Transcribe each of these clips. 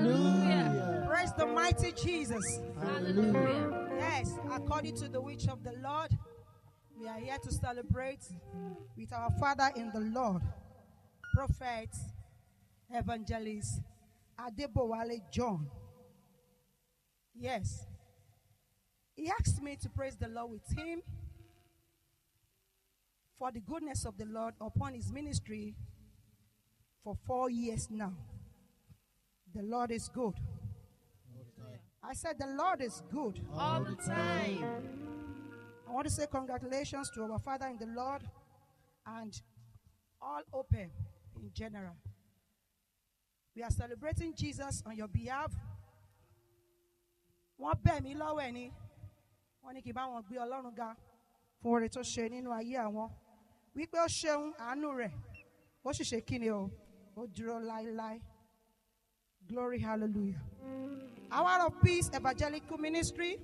Hallelujah. Praise the mighty Jesus. Hallelujah. Yes, according to the wish of the Lord, we are here to celebrate with our Father in the Lord, Prophet, Evangelist Adebowale John. Yes, he asked me to praise the Lord with him for the goodness of the Lord upon his ministry for four years now. The Lord is good. I said, The Lord is good. All the time. I want to say congratulations to our Father in the Lord and all open in general. We are celebrating Jesus on your behalf. Wọ́n bẹ̀ mí lọ́wọ́ ẹ̀ ni. Wọ́n ní kí n bá wọn gbé Ọlọ́run ga fún oore tó ṣe nínú ayé àwọn. Wípé ó ṣeun àánú rẹ̀. Ó sì ṣe kíni o. Ó dúró láéláé. Glory hallelujah. Hour of Peace Evangelical Ministry.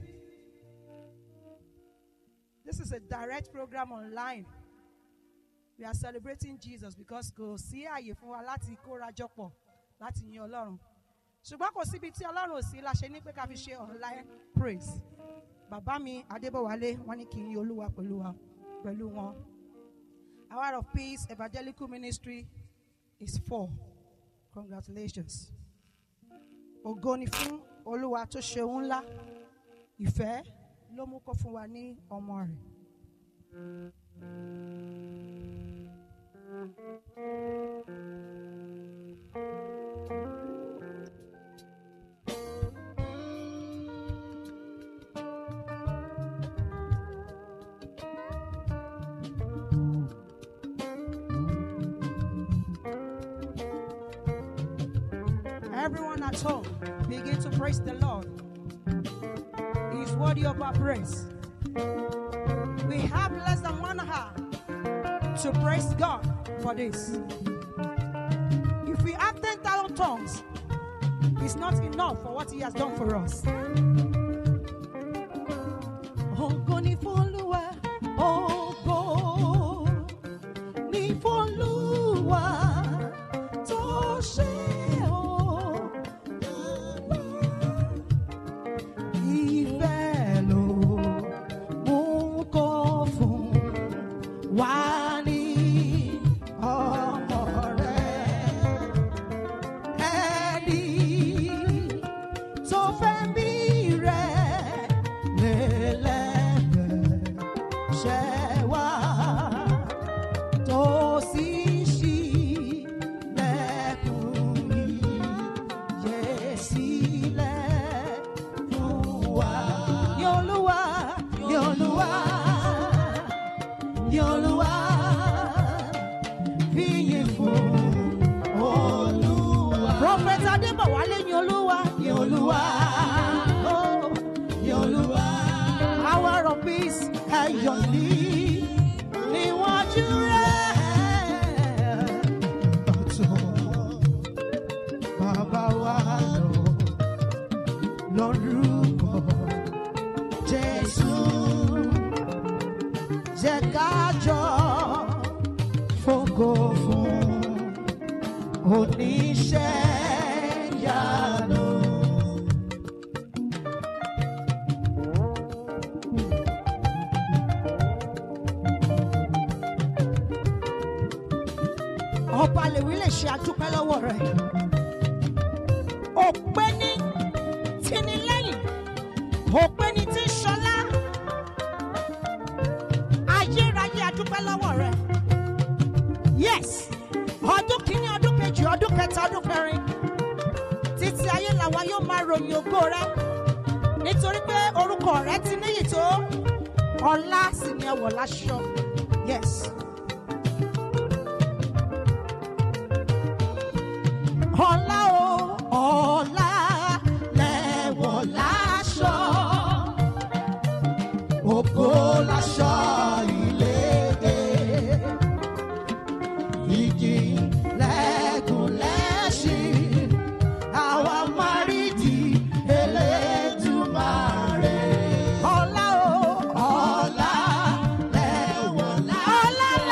This is a direct program online. We are celebrating Jesus because kò sí àyè fún wa láti kórajọ pọ̀ láti yin Ọlọ́run. Ṣùgbọ́n kò síbi tí Ọlọ́run ò sí la ṣe ní pé ká fi ṣe online praise. Bàbá mi Adébọ̀wálé wọ́n ní kí n yin Olúwa pẹ̀lú wa pẹ̀lú wọn. Hour of Peace Evangelical Ministry is four. Congratulations. Ògo ni fún Olúwa tó ṣe ohun ńlá. Ìfẹ́ ló mú kó fún wa ní ọmọ rẹ̀. Everyone at home, begin to praise the Lord. He is worthy of our praise. We have less than one hour to praise God for this. If we have 10,000 tongues, it's not enough for what He has done for us. Ògo ni fún Olúwa, ògo ni fún Olúwa tó ṣe o. Ìfẹ́ ló mú kó fún wa ní ọmọ rẹ̀. Ẹni tó fẹ́ bí rẹ̀ lélẹ́gbẹ̀ẹ́ ṣẹ́ wá tó sì ṣí lẹ́kùn ìyè sílẹ̀ fún wa. Yolúwa, Yolúwa, Yolúwa, fìyìn fún Olúwa. Prọfẹ̀tì Adébọ̀wálé ni Olúwa, ni Olúwa, oh, Yolúwa. Hour of peace, ẹ̀yọ̀ ní níwájú rẹ̀. Ọ̀tọ̀ bàbá wa lọ lórúkọ Jésù jẹ́ ká jọ fògo fún oníṣẹ́ yanu. ọba lèwi lè ṣe àdúpẹ́ lọ́wọ́ rẹ̀ òpé ní tìnílẹ́yìn òpé ní tí ń ṣọlá ayérayé àdúpẹ́ lọ́wọ́ rẹ̀ yes ọdún kìíní ọdún kejì ọdún kẹta ọdún kẹrin títí ayé làwa yóò máa ròyìn ògo rẹ̀ nítorí pé orúkọ rẹ̀ ti níyì tó ọlá sì ni ẹwọ̀ láṣọ yes. ọlá o ọlá lẹ́wọ̀ láṣọ ògo láṣọ ìlédè ìjì lẹ́gùn lẹ́ṣin àwa márìdì elédùmarè. ọlá o ọlá lẹ́wọ̀ láṣọ. ọlá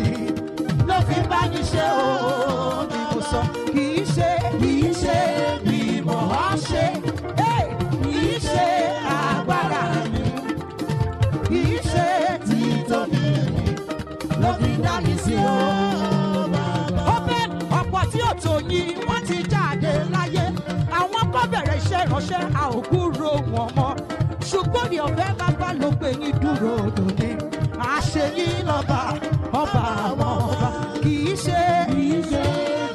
ló fi dá mi sí o. ó fẹ́ ọ̀pọ̀ tí ò tó yín wọ́n ti jáde láyé àwọn kọ́ bẹ̀rẹ̀ iṣẹ́ ìránṣẹ́ a ò kúrò wọn mọ́ ṣùgbọ́n ní ọ̀fẹ́ bàbá ló gbé yín dúró lóní àṣeyín lọ́ba ọba àwọn ọba kì í ṣe kì í ṣe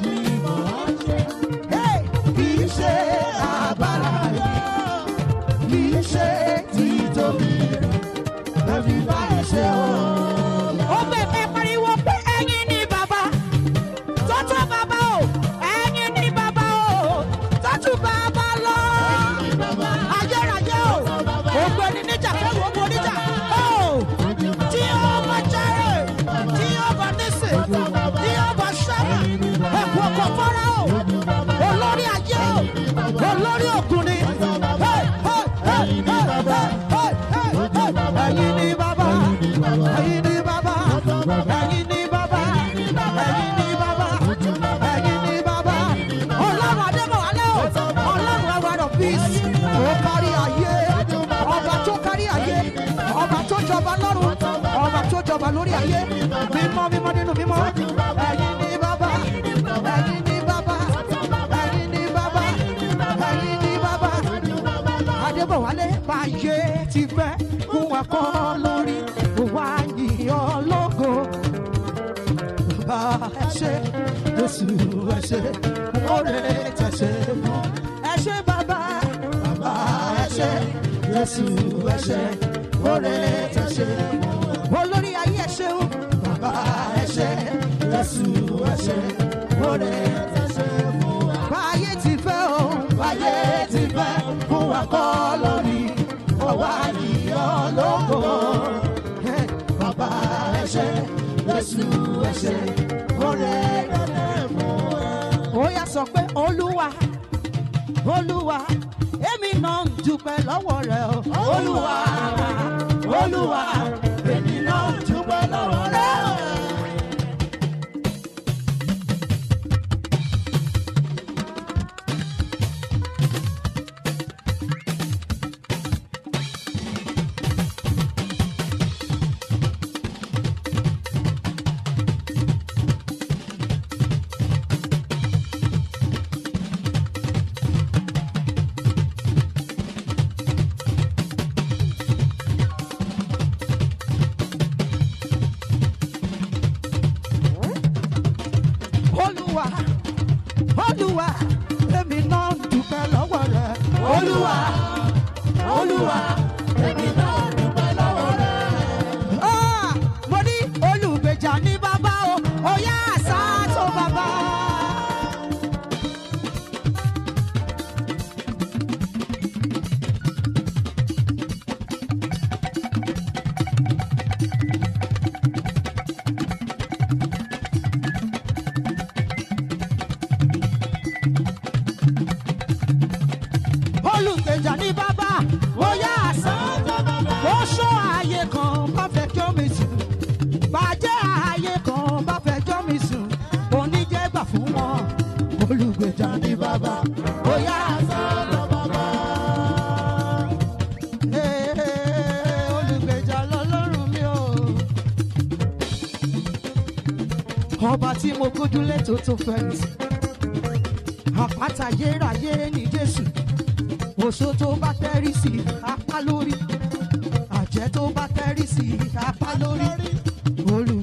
Hey! kì í ṣe agbára rẹ̀ kì í ṣe títóbi rẹ̀ lẹ́bí báyìí ṣe o. ó bẹ̀rẹ̀ pariwo pé ẹ̀yin ni bàbá tọ́tù bàbá o ẹ̀yin ni bàbá o tọ́tù bàbá lọ. ayérayé o ògbẹ́ni níjà kẹ́rù ọmọ oníjà o tí ó bá jẹ́rè tí ó bá nísè tí ó bá ṣẹ́rè ẹ̀kú ọkọ̀ fọ́ra o olórí ayé o olórí ògùn ni. Hey, hey, hey, hey, hey, hey, hey, hey. ẹ̀yin ni bàbá ẹ̀yin ni bàbá ẹ̀yin ni bàbá ẹ̀yin ni bàbá ẹ̀yin ni bàbá ọlọ́run adébọ̀wálé o ọlọ́run ẹwàrọ̀ peace ó kárí ayé ọba tó kárí ayé ọba tó jọba lọ́run ọba tó jọba lórí ayé mímọ́ mímọ́ nínú mímọ́ ẹ̀yin ni bàbá ẹ̀yin ni bàbá ẹ̀yin ni bàbá ẹ̀yin ni bàbá adébọ̀wálé báyé ti fẹ́ fún wa kọ́ lórí wa yìnyín lógo bá ẹ ṣe jésù ẹ ṣe oore tẹ̀sẹ̀ fún ẹ ṣe bàbá bàbá ẹ ṣe jésù ẹ ṣe oore tẹ̀sẹ̀ fún olórí ayé ẹ ṣeun bàbá ẹ ṣe jésù ẹ ṣe oore tẹ̀sẹ̀ fún báyé ti fẹ́ o báyé ti fẹ́ fún wa kọ́ lórí ọwọ́ àyíyọ́ lógo bàbá ẹ ṣe jésù ẹ ṣe oore tẹ̀sẹ̀ fún ẹ. ó yá sọ pé olúwa olúwa èmi náà ń dúpẹ́ lọ́wọ́ rẹ o. olúwa olúwa èmi náà ń dúpẹ́ lọ́wọ́ rẹ o. olúwa olúwa èmi náà ń dúpẹ́ lọ́wọ́ rẹ. olúwa olúwa èmi náà ń dúpẹ́ lọ́wọ́ rẹ. mo ní olùgbèjà ní bàbá o ó yá àṣà tó bàbá. olùgbèjà ní bàbá ó yá àṣà ó ṣó ààyè kan bá fẹ́ kí omi sùn bàjẹ́ ààyè kan bá fẹ́ kí omi sùn oníjẹ́gbà fún wọn olùgbèjà ní bàbá ó yá àṣà bàbá. Ee, olùgbèjà lọ́lọ́run mi o. ọba tí mo gbójúlé tó tó fẹ̀yìntì àpáta yérayé ní jésù oṣó tó bá tẹ́rí sí apá lórí àjẹ́ tó bá tẹ́rí sí apá lórí olù